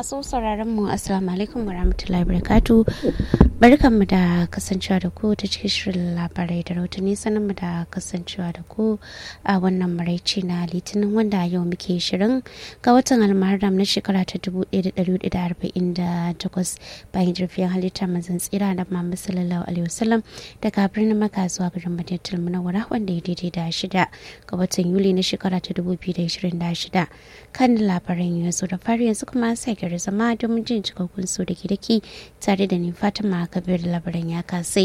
masu sauraron mu assalamu alaikum warahmatullahi wabarakatuh barkanmu da kasancewa da ku ta cikin shirin labarai da rahotanni sanin mu da kasancewa da ku a wannan maraici na litinin wanda yau muke shirin ga watan almaharam na shekara ta 1448 bayan jirfiyar halitta mazan tsira da Muhammad sallallahu alaihi wasallam daga birnin Makka zuwa garin Madinatul Munawwara wanda ya daidai da shida ga watan Yuli na shekara ta 2026 kan labaran yanzu da fari yanzu kuma sai gari zama domin jin cikakkun su da daki tare da ni Fatima Kabir labaran ya kasai.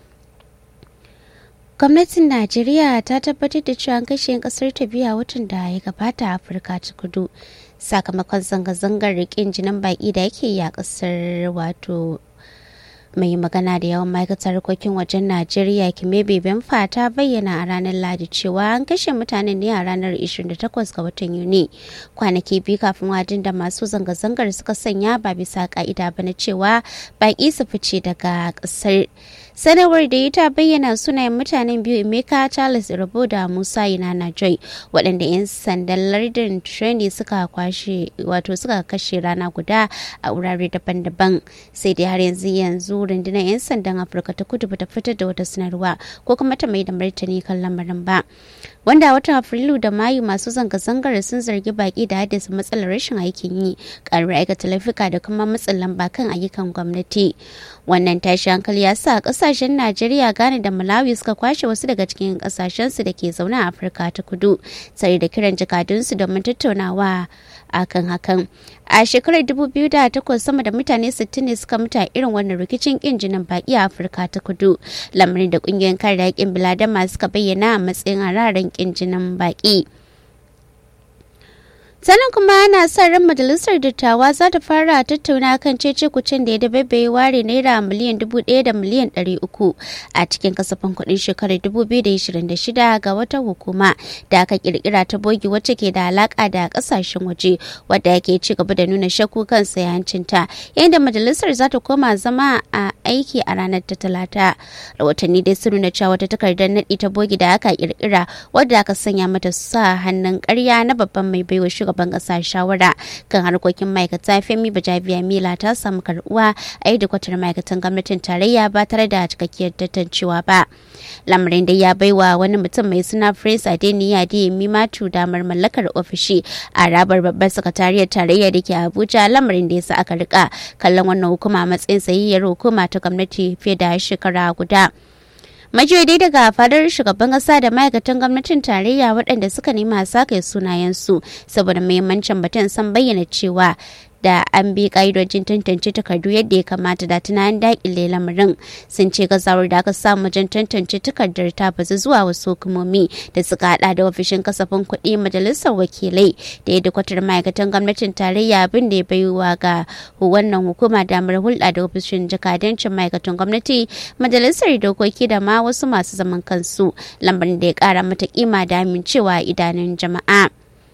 gwamnatin najeriya ta tabbatar da cewa kashe kasar ta biya watan da ya gabata a afirka ta kudu sakamakon zanga-zangar rikin jinin baki da yake yi a kasar wato mai magana da yawan ma'aikatar harkokin wajen najeriya kimebe benfa ta bayyana a ranar ladi cewa an kashe mutanen ne a ranar 28 ga watan yuni kwanaki biyu kafin wadin da masu zanga-zangar suka sanya ba bisa ka'ida ba na cewa baki su fice daga kasar sanarwar da ita bayyana sunayen mutanen biyu emeka charles rabo da musa inana joy waɗanda 'yan sandan lardin treni suka kwashe wato suka kashe rana guda a wurare daban-daban sai dai har yanzu yanzu rundunar 'yan sandan afirka ta kudu bata fitar da wata sanarwa ko kuma ta mai da martani kan lamarin ba wanda watan afrilu da mayu masu zanga-zangar sun zargi baki da haddasa matsalar rashin aikin yi karuwar aikata laifuka da kuma matsin lamba kan ayyukan gwamnati wannan tashi hankali ya sa kasashen najeriya ghana da malawi suka kwashe wasu daga cikin kasashensu da ke zaune a afirka ta kudu tare da kiran jakadunsu domin tattaunawa akan hakan a shekarar 2008 sama da mutane 60 ne suka mutu a irin wannan rikicin kin jinin baki a afirka ta kudu lamarin da kungiyoyin kare haƙƙin biladama suka bayyana a matsayin hararen kin jinin baki sannan kuma ana sa ran majalisar dattawa za ta fara tattauna kan cece kucin da ya dabaibaye ware naira miliyan dubu ɗaya da miliyan ɗari uku a cikin kasafin kuɗin shekarar dubu biyu da ishirin da shida ga wata hukuma da aka kirkira ta bogi wacce ke da alaƙa da ƙasashen waje wadda yake ci gaba da nuna shakku kan sayancinta yadda majalisar za ta koma zama a aiki a ranar ta talata rahotanni dai sun nuna cewa wata takardar naɗi ta bogi da aka kirkira wadda aka sanya mata sa hannun ƙarya na babban mai baiwa shugaban kasa shawara kan harkokin ma'aikata femi bajabiya mila ta samu karbuwa a yi kwatar ma'aikatan gwamnatin tarayya ba tare da cikakkiyar tantancewa ba lamarin da ya baiwa wani mutum mai suna prince adeniyi adeyemi matu damar mallakar ofishi a rabar babbar sakatariyar tarayya da ke abuja lamarin da ya sa aka rika kallon wannan hukuma matsayin sayayyar hukuma ta gwamnati fiye da shekara guda majiyoyi daga fadar shugaban kasa da ma'aikatan gwamnatin tarayya waɗanda suka nema sake sunayensu saboda muhimmancin batun san bayyana cewa da an bi ka'idojin tantance takardu yadda ya kamata da tunanin daƙile lamarin sun ce gazawar da aka samu wajen tantance takardar ta bazu zuwa wasu hukumomi da suka hada da ofishin kasafin kuɗi majalisar wakilai da ya kwatar ma'aikatan gwamnatin tarayya abin da ya baiwa ga wannan hukuma damar hulɗa da ofishin jakadancin ma'aikatan gwamnati majalisar dokoki da ma wasu masu zaman kansu lambarin da ya ƙara mata kima da amincewa idanun jama'a.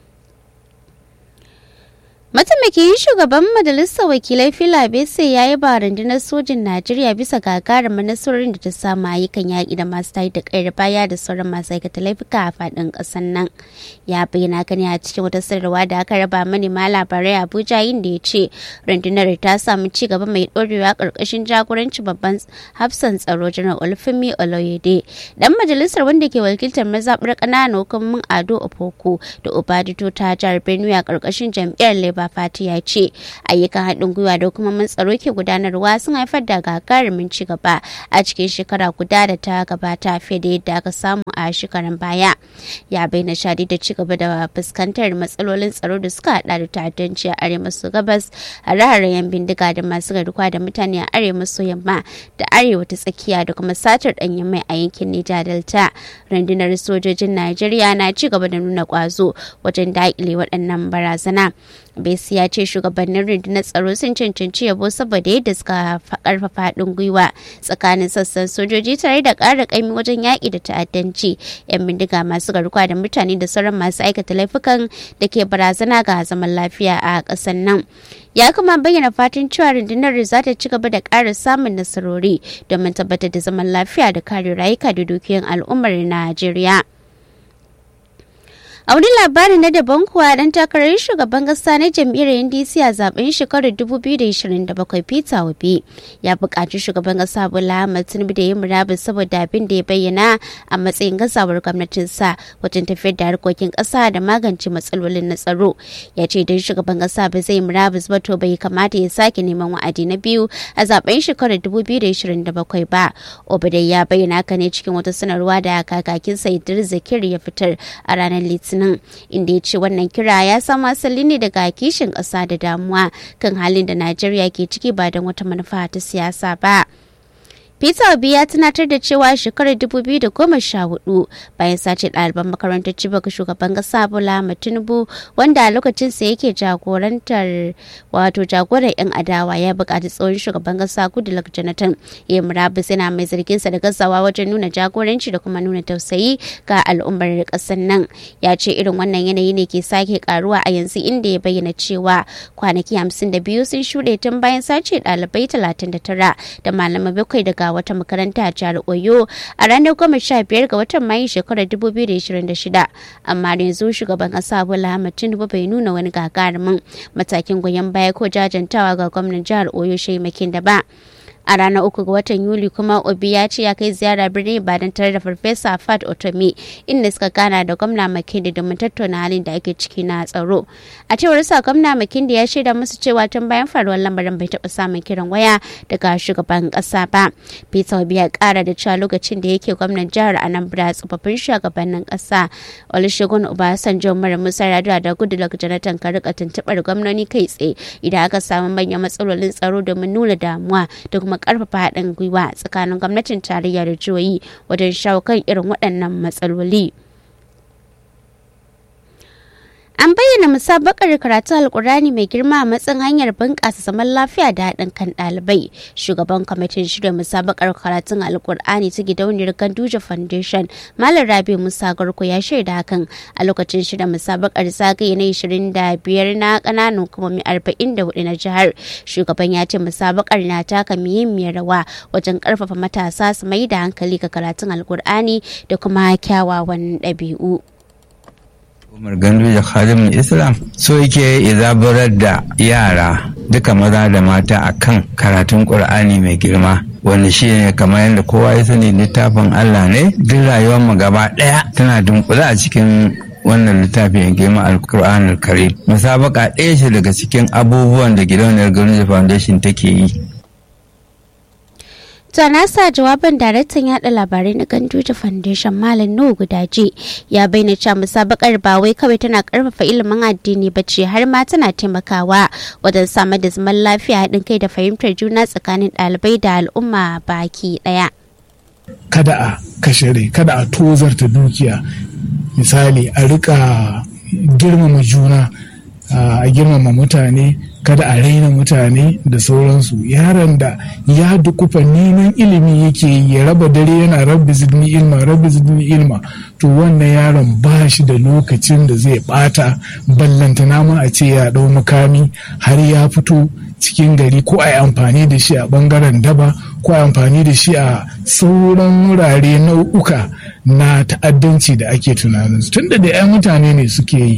Mataimakin shugaban majalisar wakilai Fila Bese ya yi ba rundunar sojin Najeriya bisa gagarumin nasarorin da ta samu ayyukan yaƙi da masu tayi da ƙayar baya da sauran masu aikata laifuka a faɗin ƙasar nan. Ya bayyana gani a cikin wata sanarwa da aka raba manema labarai Abuja inda ya ce rundunar ta samu ci gaba mai ɗorewa ƙarƙashin jagoranci babban hafsan tsaro janar Olufemi Oloyede. Dan majalisar wanda ke wakiltar mazaɓar ƙananan hukumomin Ado Opoko da Obadito ta jihar Benue a ƙarƙashin jam'iyyar Labour Fati ya ce ayyukan haɗin gwiwa da hukumomin tsaro ke gudanarwa sun haifar da gagarumin ci gaba a cikin shekara guda da ta gabata fiye da yadda aka samu a shekarun baya. Ya bayyana shadi da ci gaba da fuskantar matsalolin tsaro da suka haɗa da ta'addanci a arewa maso gabas hare-haren yan bindiga da masu garkuwa da mutane a arewa maso yamma da arewa ta tsakiya da kuma satar ɗanyen mai a yankin Niger Delta. Rundunar sojojin Najeriya na ci gaba da nuna ƙwazo wajen daƙile waɗannan barazana. Besi ya ce shugabannin rundunar tsaro sun cancanci yabo saboda yadda suka karfafa haɗin gwiwa tsakanin sassan sojoji tare da ƙara ƙaimi wajen yaƙi da ta'addanci yan bindiga masu garkuwa da mutane da sauran masu aikata laifukan da ke barazana ga zaman lafiya a ƙasar nan. ya kuma bayyana fatan cewa rundunar za ta ci gaba da ƙara samun nasarori domin tabbatar da zaman lafiya da kare rayuka da dukiyoyin al'ummar najeriya A wani labari na daban kuwa dan takarar shugaban kasa na jam'iyyar NDC a zaben shekarar 2027 Peter Obi ya buƙaci shugaban kasa Bola Ahmed Tinubu da ya murabus saboda abin da ya bayyana a matsayin gazawar gwamnatinsa wajen tafiyar da harkokin kasa da magance matsalolin na tsaro. Ya ce idan shugaban kasa ba zai murabus ba to bai kamata ya sake neman wa'adi na biyu a zaben shekarar 2027 ba. Obi ya bayyana haka ne cikin wata sanarwa da kakakinsa Idris Zakir ya fitar a ranar Litinin. litinin inda ya ce wannan kira ya samo asali ne daga kishin ƙasa da damuwa kan halin da najeriya ke ciki ba don wata manufa ta siyasa ba Peter Obi ya tunatar da cewa shekarar 2014 bayan sace ɗaliban makarantar Chibok shugaban ƙasa Bola Tinubu wanda a lokacin sa yake jagorantar wato jagoran 'yan adawa ya buƙaci tsohon shugaban ƙasa Goodluck Jonathan ya murabus yana mai zargin sa da gazawa wajen nuna jagoranci da kuma nuna tausayi ga al'ummar ƙasar nan ya ce irin wannan yanayi ne ke sake karuwa a yanzu inda ya bayyana cewa kwanaki 52 sun shuɗe tun bayan sace ɗalibai 39 da malamai bakwai daga wata makaranta a jihar Oyo a ranar goma sha biyar ga watan Mayu shekarar 2026. Amma yanzu shugaban ƙasa Bola Ahmed Tinubu bai nuna wani gagarumin matakin goyon baya ko jajantawa ga gwamnan jihar Oyo Shaimakin da ba. a ranar uku ga watan yuli kuma obi ya ce ya kai ziyara birnin ibadan tare da farfesa fat otomi inda suka gana da gwamna makindi domin tattauna halin da ake ciki na tsaro a cewar sa gwamna makindi ya shaida musu cewa tun bayan faruwar lamarin bai taɓa samun kiran waya daga shugaban ƙasa ba peter obi ya ƙara da cewa lokacin da yake gwamnan jihar anambra tsofaffin shugabannin ƙasa olusegun obasanjo mara musa radua da goodluck jonathan ka rika tuntuɓar gwamnoni kai tsaye idan aka samu manyan matsalolin tsaro domin nuna damuwa da kuma kuma karfafa haɗin gwiwa tsakanin gwamnatin tarayya da jihohi wajen shawo kan irin waɗannan matsaloli. An bayyana musabakar karatun Alkurani mai girma a matsayin hanyar bunƙasa zaman lafiya da haɗin kan ɗalibai. Shugaban kwamitin shirya musabakar karatun Alkur'ani ta gidauniyar Ganduje Foundation, Malam Rabi Musa Garko ya shaida hakan a lokacin shirya musabakar zagaye na 25 na ƙananan hukumomi 44 na jihar. Shugaban ya ce musabakar na taka muhimmiyar rawa wajen ƙarfafa matasa su mai da hankali ga karatun Alkur'ani da kuma kyawawan ɗabi'u. Umar Gandu da Khadimin Islam so yake izabarar da yara duka maza da mata akan karatun Ƙur'ani mai girma wanda shi ne kamar yadda kowa ya sani littafin Allah ne duk rayuwar mu gaba ɗaya tana dunkule a cikin wannan littafi mai girma alkur'an karim musabaka ɗaya ce daga cikin abubuwan da gidauniyar Gandu Foundation take yi ta nasa jawabin daraktan yada labarai na ganduja foundation malam nuhu gudaji ya bayyana cewa musabakar ba wai kawai tana karfafa ilimin addini ba ce har ma tana taimakawa wajen samar da zaman lafiya haɗin kai da fahimtar juna tsakanin ɗalibai da al'umma baki ɗaya. kada a kashe rai kada a tozarta dukiya misali a rika girmama juna a girmama mutane kada a raina mutane da sauransu yaron da ya dukufa neman ilimi yake ya raba dare yana rabbi zidni ilma rabbi zidni ilma to wannan yaron ba shi da lokacin da zai bata ballanta nama a ce ya dau makami har ya fito cikin gari ko a yi amfani da shi a bangaren daba ko a amfani da shi a sauran wurare nau'uka na ta'addanci da ake tunanin tunda da 'yan mutane ne suke yi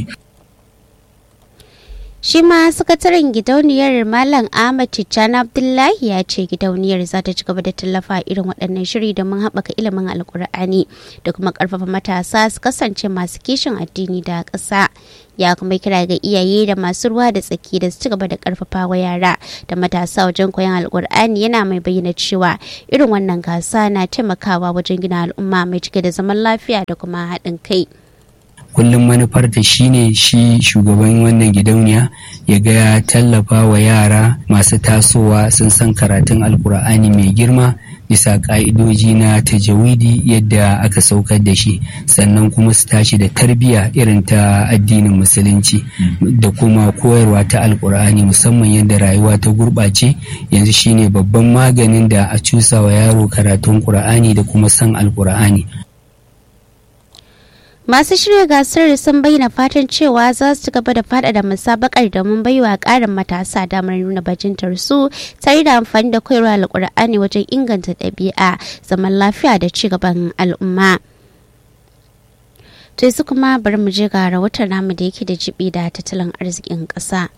shi ma sakataren gidauniyar malam ahmad tijjani abdullahi ya ce gidauniyar za ta ci gaba da tallafa irin waɗannan shiri domin haɓaka ilimin alkur'ani da kuma ƙarfafa matasa su kasance masu kishin addini da ƙasa ya kuma kira ga iyaye da masu ruwa da tsaki da su ci gaba da ƙarfafa wa yara da matasa wajen koyon alkur'ani yana mai bayyana cewa irin wannan gasa na taimakawa wajen gina al'umma mai cike da zaman lafiya da kuma haɗin kai. kullum manufar ta shine shi shugaban wannan gidauniya ya ga ya tallafa wa yara masu tasowa sun san karatun alkur'ani mai girma bisa ka'idoji na tajawidi yadda aka saukar da shi sannan kuma su tashi da tarbiyya irin ta addinin musulunci da kuma koyarwa ta alkur'ani musamman yadda rayuwa ta gurɓace yanzu shine babban maganin da a cusa wa yaro karatun ƙur'ani da kuma san alkur'ani masu shirya gasar sun bayyana fatan cewa za su ci gaba da faɗaɗa musabakar domin baiwa ƙarin matasa damar nuna bajintar su tare da amfani da koyarwa alƙur'ani wajen inganta ɗabi'a zaman lafiya da ci gaban al'umma. To yanzu kuma bari mu je ga rahoton namu da yake da jibi da tattalin arzikin ƙasa.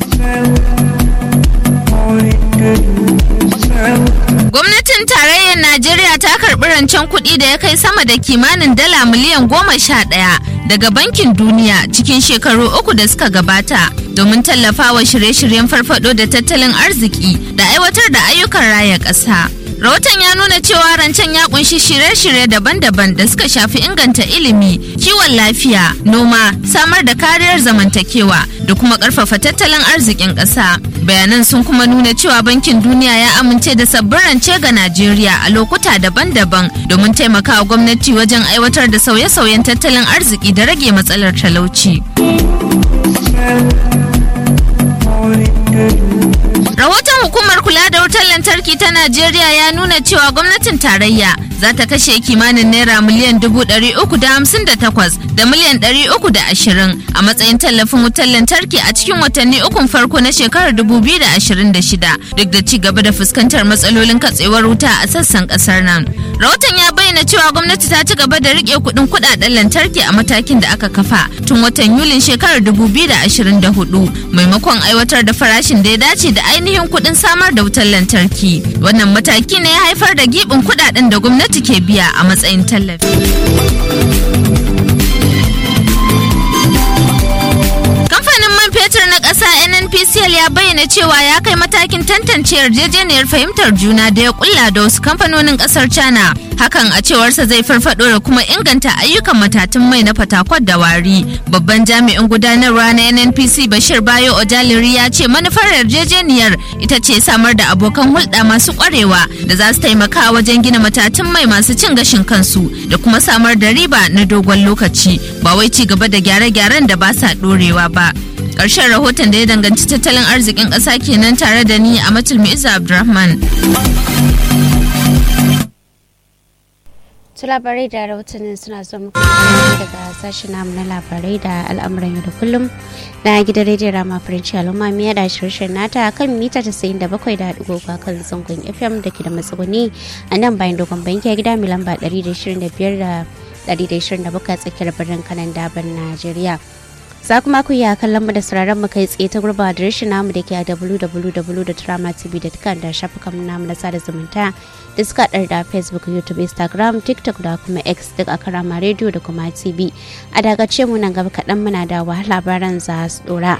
Gwamnatin tarayyar Najeriya ta karɓi rancen kuɗi da ya kai sama da kimanin dala miliyan goma sha ɗaya daga Bankin Duniya cikin shekaru uku da suka gabata domin tallafawa shirye-shiryen farfado da tattalin arziki da aiwatar da ayyukan raya ƙasa. Rahoton ya nuna cewa rancen ya kunshi shirye-shirye daban-daban da suka shafi inganta ilimi, kiwon lafiya, noma, samar da kariyar zamantakewa da kuma ƙarfafa tattalin arzikin ƙasa. Bayanan sun kuma nuna cewa Bankin Duniya ya amince da sabbin rance ga Najeriya a lokuta daban-daban domin taimakawa gwamnati wajen aiwatar da sauye-sauyen tattalin arziki da rage matsalar talauci. Rahoton hukumar kula da wutar lantarki ta Najeriya ya nuna cewa gwamnatin tarayya za ta kashe kimanin naira miliyan dubu ɗari uku da hamsin da takwas da miliyan ɗari uku da ashirin a matsayin tallafin wutar lantarki a cikin watanni ukun farko na shekarar dubu biyu da ashirin da shida duk da ci gaba da fuskantar matsalolin katsewar wuta a sassan ƙasar nan. Rahoton ya bayyana cewa gwamnati ta ci gaba da riƙe kuɗin kuɗaɗen lantarki a matakin da aka kafa tun watan Yulin shekarar dubu biyu da ashirin da hudu maimakon aiwatar da farashin da ya dace da ainihin kuɗin samar da wutar lantarki. Wannan mataki ne ya haifar da giɓin kuɗaɗen da gwamnati ke biya a matsayin tallafi. Kamfanin man fetur na ƙasa NNPCL ya bayyana cewa ya kai matakin tantance yarjejeniyar fahimtar juna da ya kulla da wasu kamfanonin ƙasar China. Hakan a cewarsa zai farfado da kuma inganta ayyukan matatun mai na fatakwat da wari. Babban jami'in gudanarwa na NNPC Bashir Bayo Ojaliri ya ce manufar yarjejeniyar ita ce samar da abokan hulɗa masu ƙwarewa da za su taimaka wajen gina matatun mai masu cin gashin kansu da kuma samar da riba na dogon lokaci ba wai ci gaba da gyare-gyaren da ba sa ɗorewa ba. Ƙarshen rahoton da ya danganci tattalin arzikin ƙasa kenan tare da ni a Mu'iza Abdulrahman. su labarai da rahotannin suna zo muku daga sashen namu na labarai da al'amuran yau da kullum na gidan rediyon rama farinci al'umma miya da shirshin nata kan mita tasa'in da bakwai da haɗu kan zangon fm da ke da matsuguni a nan bayan dogon banki a gida mai lamba ɗari da ishirin da biyar da ɗari da ishirin da bakwai tsakiyar birnin kanan daban najeriya za kuma ku iya kallon mu da sauraron mu kai tsaye ta gurba da rashin namu da ke a www.dramatv.com da shafukan namu na sada zumunta da suka ɗar da facebook youtube instagram tiktok da kuma x duk a karama radio da kuma tv a dagace mu nan gaba kaɗan muna da wahala labaran za su ɗora.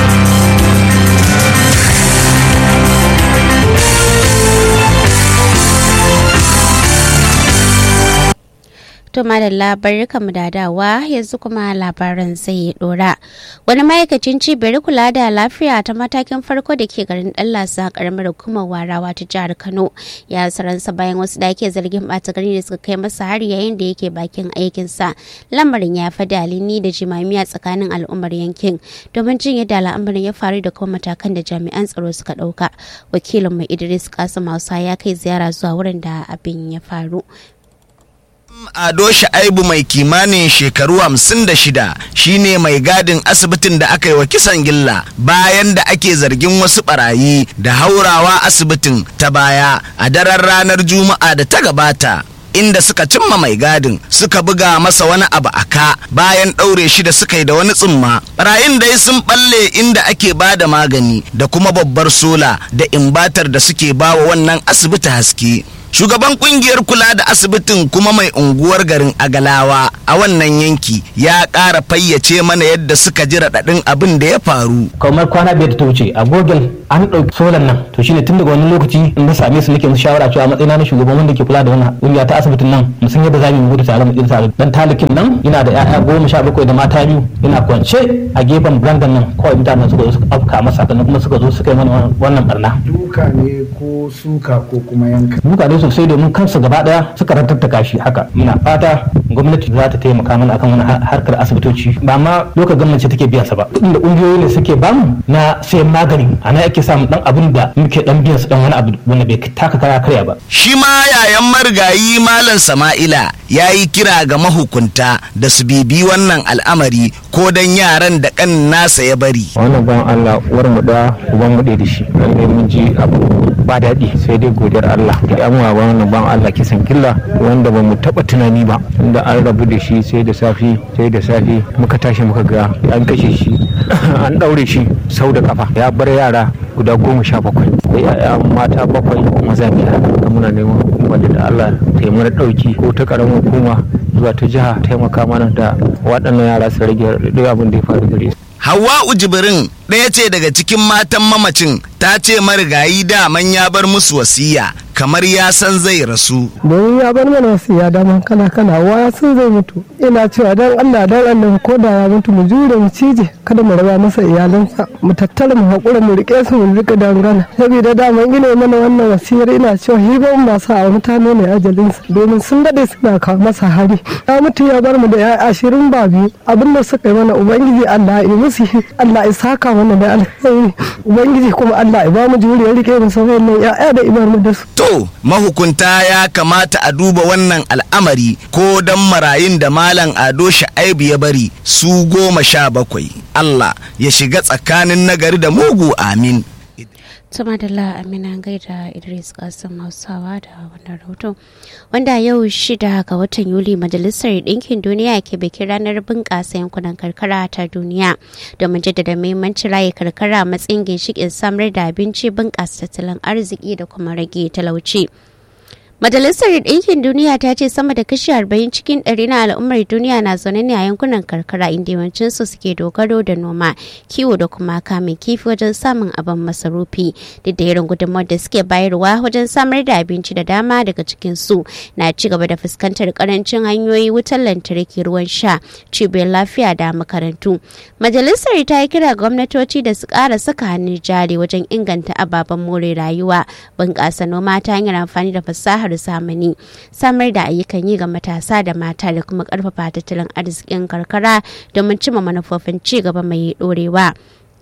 To madalla barkamu da dawa yanzu kuma labaran zai dora. Wani ma'aikacin cibiyar kula da lafiya ta matakin farko da ke garin Dallasa karamar hukumar warawa ta jihar Kano ya saransa bayan wasu da ake zargin ɓata gari da suka kai masa hari yayin da yake bakin aikinsa. Lamarin ya fi dalini da jimamiya tsakanin al'ummar yankin domin jin yadda al'amarin ya faru da kuma matakan da jami'an tsaro suka ɗauka. Wakilin mai Idris Kasim Hausa ya kai ziyara zuwa wurin da abin ya faru. Ado Sha'aibu mai kimanin shekaru hamsin da shida shine mai gadin asibitin da aka yi wa kisan gilla bayan da ake zargin wasu barayi da haurawa asibitin ta baya a daren ranar Juma'a da ta gabata. inda suka cimma mai gadin suka buga masa wani abu a ka bayan ɗaure shi da suka yi da wani tsumma barayin dai sun balle inda ake ba da magani da kuma babbar sola da imbatar da suke bawa wannan asibiti haske shugaban kungiyar kula da asibitin kuma mai unguwar garin agalawa a wannan yanki ya ƙara fayyace mana yadda suka ji raɗaɗin abin da ya faru kamar kwana biyar da ta wuce a gogel an ɗauki solan nan to shine tun daga wani lokaci in na same su nake musu shawara cewa matsayina na shugaban wanda ke kula da wannan kungiya ta asibitin nan mu san yadda za mu gudu tare mu tsira tare dan talikin nan yana da ƴaƴa goma sha bakwai da mata biyu yana kwance a gefen brandan nan kawai mutanen suka zo suka afka masa sannan kuma suka zo suka yi mana wannan barna duka ne ko suka ko kuma yanka duka ne sosai domin kansu gaba daya suka rantattaka shi haka muna fata gwamnati za ta taimaka mana akan wani harkar asibitoci ba ma lokacin gwamnati take biyan sa ba kuɗin da ƙungiyoyi ne suke bamu na sayan magani a nan ake samun dan abin da muke dan biyan su dan wani abu wanda bai taka kara karya ba shi ma yayan marigayi malam sama'ila ya yi kira ga mahukunta da su bibi wannan al'amari ko dan yaran da kan nasa ya bari wannan ban Allah uwar mu da uban mu da shi lalle mun ji abu ba daɗi sai dai godiyar Allah da yan wa wannan ban Allah kisan killa wanda ba mu taɓa tunani ba tunda an rabu da shi sai da safi sai da safi muka tashi muka ga an kashe shi an ɗaure shi sau da kafa ya bar yara guda goma sha bakwai da yaya mata bakwai maza biyar da muna neman hukumar da Allah ta yi mana ɗauki ko ta ƙaramin hukuma zuwa ta jiha taimaka mana da waɗannan yara su rage duk abin da ya faru gare su. Hawwa'u Jibrin ɗaya ce daga cikin matan mamacin ta ce marigayi daman ya bar musu wasiya kamar ya san zai rasu. domin ya bar mana wasiya daman kala kala wa ya san zai mutu ina cewa dan Allah dan Allah ko da ya mutu mu jure mu cije kada mu raba masa iyalansa mu tattara mu hakura mu rike su mu rika dangana saboda daman ina mana wannan wasiyar ina cewa hiban masu a mutane ne ajalinsa domin sun dade suna kawo masa hari ya mutu ya bar mu da ya ashirin ba biyu abinda suka yi mana ubangiji Allah ya musu Allah ya saka mana da alheri ubangiji kuma Allah ya ba mu juriyar rike mu sauran nan ya'ya da ibar mu da su To, mahukunta ya kamata a duba wannan al'amari ko don marayun da Malam Ado Sha'aibu ya bari su goma sha bakwai. Allah ya shiga tsakanin nagari da mugu amin. Tuma da Amina gaida Idris Kasim Hausawa da wannan rahoto. Wanda yau shida ga watan Yuli Majalisar Ɗinkin Duniya ke bikin ranar bunƙasa yankunan karkara ta duniya domin jaddada muhimmancin raye karkara matsayin ginshiƙin samar da abinci bunƙasa tattalin arziki da kuma rage talauci. Majalisar Ɗinkin Duniya ta ce sama da kashi 40 cikin ɗari na al'ummar duniya na zaune ne a yankunan karkara inda yawancinsu suke dogaro da noma, kiwo da kuma kamun kifi wajen samun abin masarufi. Duk da irin gudunmawar da suke bayarwa wajen samar da abinci da dama daga cikin su na ci gaba da fuskantar karancin hanyoyi wutar lantarki ruwan sha, cibiyar lafiya da makarantu. Majalisar ta yi kira gwamnatoci da su ƙara saka hannun jari wajen inganta ababen more rayuwa, bunƙasa noma ta hanyar amfani da fasahar zamani samar da ayyukan yi ga matasa da mata da kuma karfafa tattalin arzikin karkara domin cimma manufofin ci gaba mai dorewa.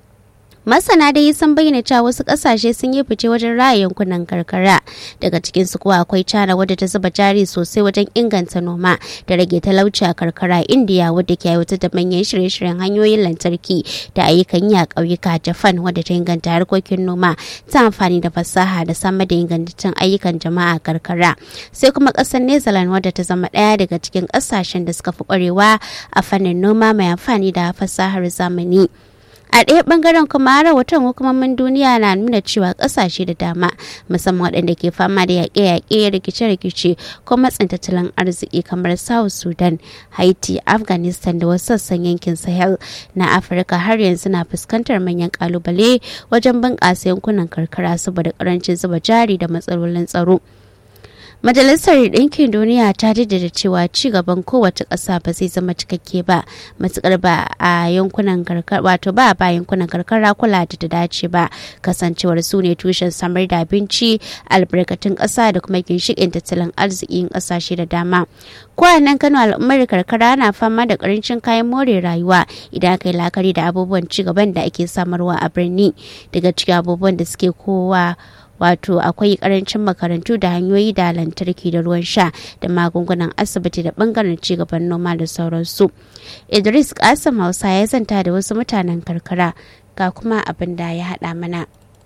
masana dai sun bayyana cewa wasu kasashe sun yi fice wajen raya yankunan karkara daga cikin su kuwa akwai china wadda ta zuba jari sosai wajen inganta noma da rage talauci a karkara india wadda ke aiwatar da manyan shirye-shiryen hanyoyin lantarki da ayyukan yi a ƙauyuka japan wadda ta inganta harkokin noma ta amfani da fasaha da samar da ingantaccen ayyukan jama'a a karkara sai kuma ƙasar new zealand wadda ta zama ɗaya daga cikin ƙasashen da suka fi ƙwarewa a fannin noma mai amfani da fasahar zamani. a ɗaya ɓangaren kuma rahoton hukumomin duniya na nuna cewa ƙasashe da dama musamman waɗanda ke fama da yaƙe-yaƙe rikice-rikice ko matsin tattalin arziki kamar south sudan haiti afghanistan da wasu sassan yankin sahel na afirka har yanzu na fuskantar manyan ƙalubale wajen bunƙasa yankunan karkara saboda ƙarancin zuba jari da matsalolin tsaro. Majalisar Ɗinkin Duniya ta jaddada cewa ci gaban kowace ƙasa ba zai zama cikakke ba matukar ba a yankunan karkara wato ba ba yankunan karkara kula da ta dace ba kasancewar su ne tushen samar da abinci albarkatun ƙasa da kuma ginshiƙin tattalin arzikin ƙasashe da dama. Kwanan Kano al'ummar karkara na fama da ƙarancin kayan more rayuwa idan aka yi la'akari da abubuwan ci gaban da ake samarwa a birni daga cikin abubuwan da suke kowa wato akwai karancin makarantu da hanyoyi da lantarki da ruwan sha da magungunan asibiti da bangaren cigaban noma da sauransu idris kasim hausa ya zanta da wasu mutanen karkara ga kuma abin da ya haɗa mana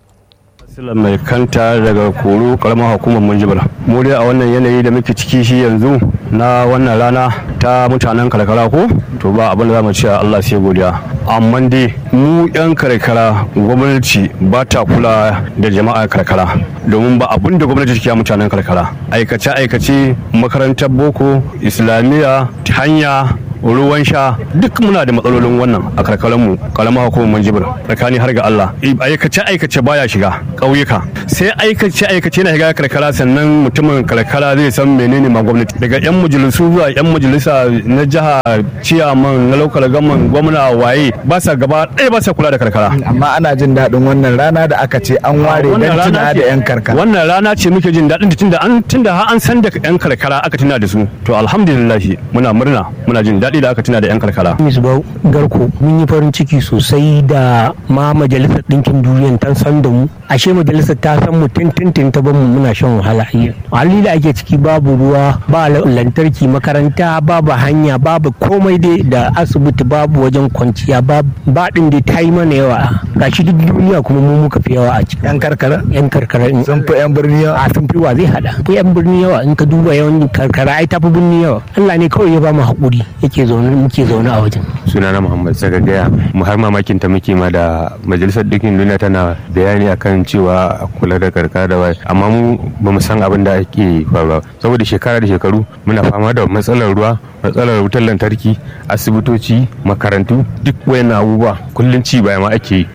Sila mai kanta daga koro karamar hukumar Munjibir. Mu dai a wannan yanayi da muke ciki shi yanzu na wannan rana ta mutanen karkara ko to ba abin da za mu ce Allah sai godiya. Amma dai mu yan karkara gwamnati ba ta kula da jama'a karkara domin ba abin da gwamnati take mutanen karkara. Aikace aikace makarantar boko islamiyya hanya ruwan sha duk muna da matsalolin wannan a karkaranmu karamar hukumar manjibir tsakani har ga Allah aikace aikace baya shiga ƙauyuka sai aikace aikace na shiga karkara sannan mutumin karkara zai san menene ma gwamnati daga yan majalisu zuwa yan majalisa na jiha ciyaman na lokal gaman gwamna waye ba sa gaba ɗaya ba sa kula da karkara amma ana jin daɗin wannan rana da aka ce an ware don tuna da yan karkara wannan rana ce muke jin daɗin tunda an tunda har an san da yan karkara aka tuna da su to alhamdulillah muna murna muna jin daɗi daɗi da aka tuna da 'yan karkara. Misbau Garko mun yi farin ciki sosai da ma majalisar ɗinkin duniya ta san da mu ashe majalisar ta san mu tintin ta ban mu muna shan wahala hali da ake ciki babu ruwa ba lantarki makaranta babu hanya babu komai dai da asibiti babu wajen kwanciya ba ɗin dai ta yi mana yawa gashi duk duniya kuma mu muka fi yawa a ciki yan karkara yan karkara sun fi yan birni yawa a sun fi wa zai hada fi yan birni yawa in ka duba yawan karkara ai tafi birni yawa Allah ne kawai ya ba mu haƙuri yake zaune muke zaune a wajen sunana Muhammad Sagagaya mu har mamakin ta muke ma da majalisar dukkan duniya tana bayani akan cewa a kula da karkara da wai amma mu ba mu san abin da ake faruwa saboda shekara da shekaru muna fama da matsalar ruwa matsalar wutar lantarki asibitoci makarantu duk wayannan abubuwa kullum ci baya ma ake yi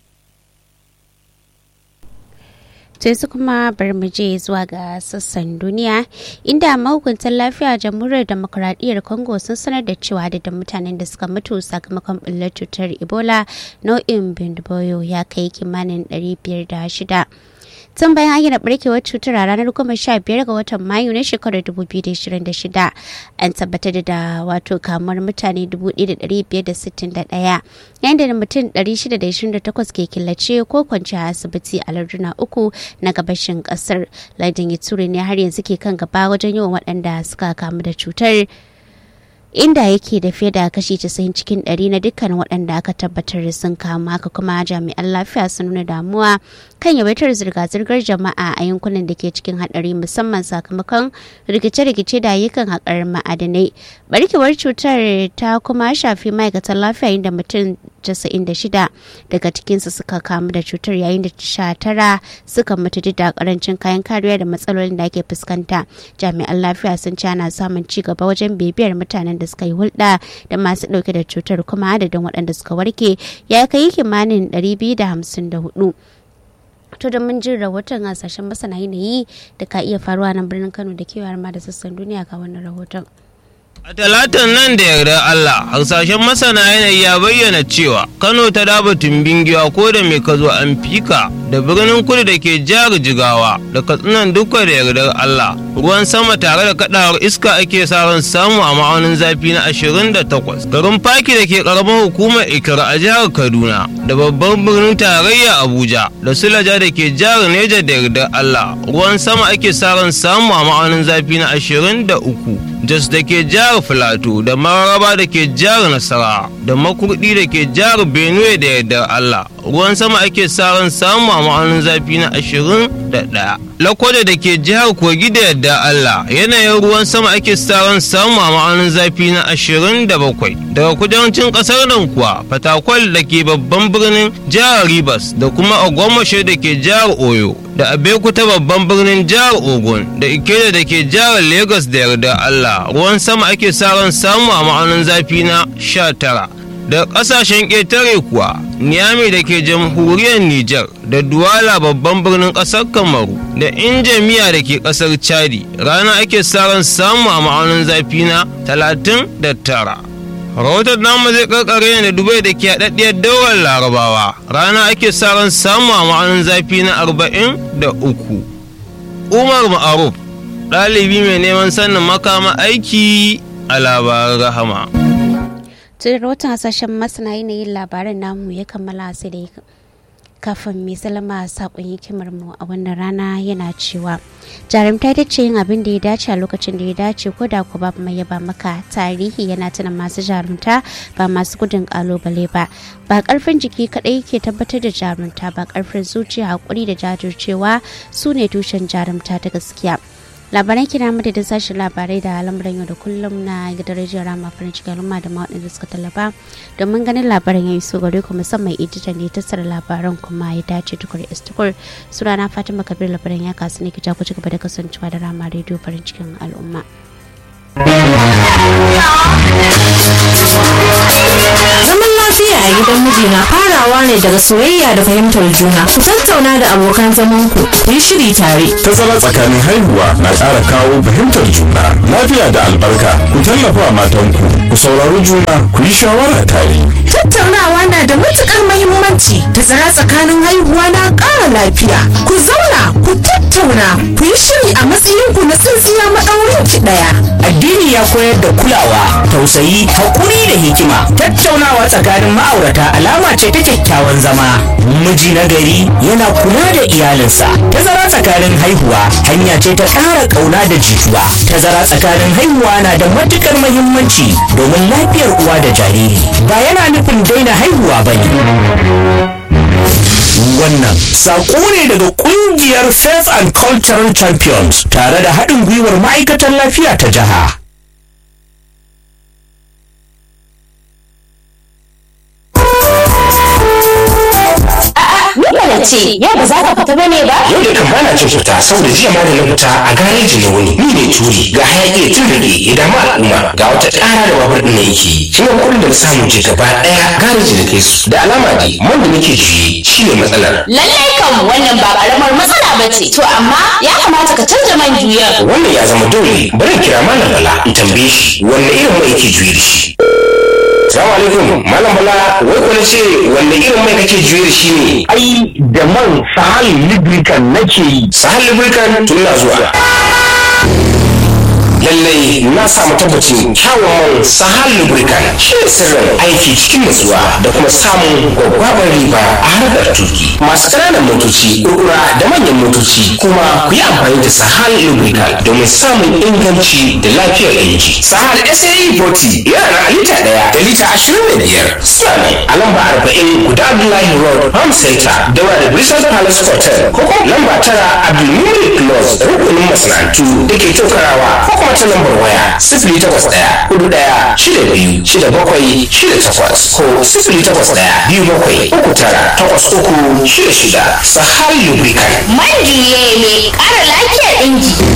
sai su kuma bar mu je zuwa ga sassan duniya inda mahukuntan lafiya jamhuriyar demokuraɗiyyar congo sun sanar da cewa da mutanen da suka mutu sakamakon ɓullar cutar ebola nau'in bindiboyo ya kai kimanin 506 tun bayan ayyana barkewar cutar a ranar goma sha biyar ga watan mayu na shekarar 2026 an tabbatar da wato kamuwar mutane 1561 yayin da mutum 628 ke killace ko kwanci a asibiti a larduna uku na gabashin kasar lardin yatsuri ne har yanzu ke kan gaba wajen yawan waɗanda suka kamu da cutar inda yake da fiye da kashi 90 cikin 100 na dukkan waɗanda aka tabbatar sun kama haka kuma jami'an lafiya sun nuna damuwa kan yawaitar zirga-zirgar jama'a a yankunan da ke cikin haɗari musamman sakamakon rikice-rikice da ayyukan haƙar ma'adanai barkewar cutar ta kuma shafi ma'aikatan lafiya inda mutum 96 daga cikinsu suka kamu da cutar yayin da 19 suka mutu duk da karancin kayan kariya da matsalolin da ake fuskanta jami'an lafiya sun ci ana samun ci gaba wajen bibiyar mutanen da suka yi hulɗa da masu ɗauke da cutar kuma adadin waɗanda suka warke ya kai kimanin 254 to da mun jin rahoton hasashen masana yanayi da ka iya faruwa nan birnin kano da kewar ma da sassan duniya ga wannan rahoton A talatan nan da yarda Allah, harsashen masana yanayi ya bayyana cewa Kano ta daba tumbin giwa ko da mai kazo an fika da birnin kudu da ke jihar Jigawa da katsinan duka da yardar Allah. Ruwan sama tare da kadawar iska ake sa ran samu a ma'aunin zafi na 28. Garin Faki da ke karamar hukumar Ikira a jihar Kaduna da babban birnin tarayya Abuja da Sulaja da ke jihar Neja da yardar Allah. Ruwan sama ake sa ran samu a ma'aunin zafi na 23. Jos da ke jihar Filato da Mararaba da ke jihar Nasara da Makurdi da ke jihar Benue da yardar Allah. Ruwan sama ake sa ran samu a ma'aunin zafi na ashirin da ɗaya. Lakwada da ke jihar Kogi da yardar Allah yanayin ruwan sama ake sa ran samu a ma'aunin zafi na ashirin da bakwai. Daga kudancin ƙasar nan kuwa Fatakwal da ke babban birnin jihar Rivers da kuma Ogbomoso da ke jihar Oyo da Abeokuta babban birnin jihar Ogun da Ikeja da ke jihar Lagos da yardar Allah ruwan sama ake sa ran samu a ma'aunin zafi na sha tara. Da ƙasashen ƙetare kuwa, Niyami da ke jamhuriyar Nijar da Duwala babban birnin ƙasar Kamaru da Injamiya da ke ƙasar Chadi rana ake sa ran samu a ma'aunin zafi na talatin da tara. rahoton namu zai karkare ne da dubai da ke haɗaɗɗiyar daular larabawa rana ake sa ran samu a ma'aunin zafi na arba'in da uku umar ma'aruf ɗalibi mai neman sanin makama aiki a labaran rahama tun rahoton hasashen masana yanayin labaran namu ya kammala sai da kafin mai salama saƙon hikimar mu a wannan rana yana cewa jarumta ita ce yin abin da ya dace a lokacin da ya dace ko da ku ba mai yaba maka tarihi yana tuna masu jarumta ba masu gudun kalubale ba ba karfin jiki kadai ke tabbatar da jarumta ba karfin zuciya hakuri da jajircewa su ne tushen jarumta ta gaskiya labaran kina mu da sashen labarai da lamuran yau da kullum na gidan rediyon rama farin cikin al'umma da waɗanda suka tallafa domin ganin labaran ya yi so gare ku musamman editan da ya tattara labaran kuma ya dace tukur istukur sunana fatima kabir labaran ya kasu ne ki ku ci gaba da kasancewa da rama rediyo farin cikin al'umma. Zaman lafiya a gidan mijina farawa ne daga soyayya da fahimtar juna ku tattauna da abokan zaman ku ku yi shiri tare tazara tsakanin haihuwa na ƙara kawo fahimtar juna lafiya da albarka ku tallafa matanku ku saurari juna ku yi shawara tare tattaunawa na da matukar mahimmanci tazara tsakanin haihuwa na ƙara lafiya ku zauna ku tattauna ku yi shiri a matsayin ku na tsintsiya maɗaurin ki ɗaya addini ya koyar da kulawa tausayi hakuri da hikima tattaunawa tsakanin ma'aurata alama ce ta kyakkyawan zama miji na gari yana kula da iyalinsa tazara tsakanin haihuwa hanya ce ta ƙara ƙauna da jituwa tazara tsakanin haihuwa na da matukar mahimmanci domin lafiyar uwa da jariri ba yana nufin daina haihuwa ba ne wannan saƙo ne daga ƙungiyar faith and cultural champions tare da haɗin gwiwar ma'aikatan lafiya ta jiha Nuna ce, yau ba za ka fita bane ba? Yau da kan bana cin fita saboda jiya ma da na fita a gareji na wuni. Ni ne turi ga hayaki ya tun rage ya damu al'umma ga wata ƙara da babur ɗin na yake yi. Shi ne kuɗin da na samu je gaba ɗaya gareji da kai su. Da alama dai man da nake juye shi ne matsalar. Lallai kan wannan ba ƙaramar matsala ba ce. To amma ya kamata ka canza man juyar. Wannan ya zama dole bari in kira malam Bala in tambaye shi wanne irin mai yake juye da shi. Salamu alaikum malam Bala wai kuna ce wanne irin mai kake juye da shi ne? ai da man sahal lubricant nake yi sahal lubricant tun na zuwa lallai na samu tabbacin kyawun man sahal lubricant shi ne sirrin aiki cikin nutsuwa da kuma samun gwaggwabar riba a harkar tuki masu ƙananan motoci kurkura da manyan motoci kuma ku yi amfani da sahal lubricant domin samun inganci da lafiyar inji sahal sae 40 yana na lita ɗaya da lita ashirin da biyar suna ne a lamba arba'in guda abdullahi road farm center daura da bristol palace hotel ko kuma lamba tara abdulmumin close rukunin masana'antu da ke tokarawa ko kuma ta lambar waya sifili takwas ɗaya hudu ɗaya shida biyu shida bakwai shida takwas ko sifili takwas ɗaya biyu bakwai uku tara takwas uku shida shida sahal lubricant Man juye mai ƙara lafiyar inji.